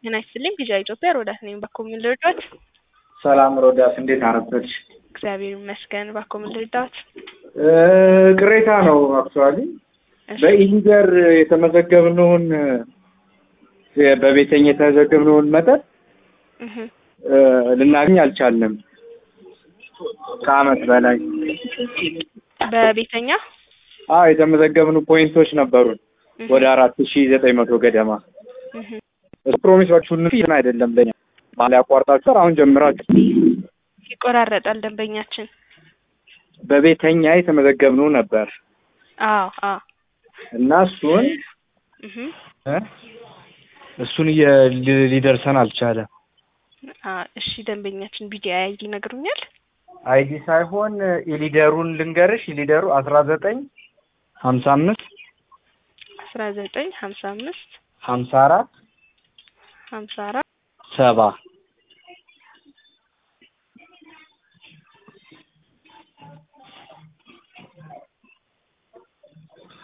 ጤና ይስጥልኝ ቪዥን ኢትዮጵያ ሮዳስ ነኝ። ባኮ ምን ልርዳዎት? ሰላም ሮዳስ፣ እንዴት አረፈድሽ? እግዚአብሔር ይመስገን። ባኮ ምን ልርዳዎት? ቅሬታ ነው አክቹዋሊ በኢሊደር የተመዘገብነውን በቤተኛ የተመዘገብነውን መጠን እህ ልናገኝ አልቻልንም። ከአመት በላይ በቤተኛ አዎ የተመዘገብኑ ፖይንቶች ነበሩን ወደ አራት ሺ ዘጠኝ መቶ ገደማ እህ ፕሮሚሳችሁን ፊትን አይደለም ለኛ ማለ ያቋርጣችሁ አሁን ጀምራችሁ ይቆራረጣል ደንበኛችን። በቤተኛ የተመዘገብነው ነበር አዎ አዎ እና እሱን እህ እ እሱን እየ- ሊ- ሊደርሰን አልቻለም። አ እሺ ደንበኛችን ቢዲ አይዲ ይነግሩኛል? አይዲ ሳይሆን ኢሊደሩን ልንገርሽ። ኢሊደሩ አስራ ዘጠኝ ሀምሳ አምስት አስራ ዘጠኝ ሀምሳ አምስት ሀምሳ አራት ሀምሳ አራት ሰባ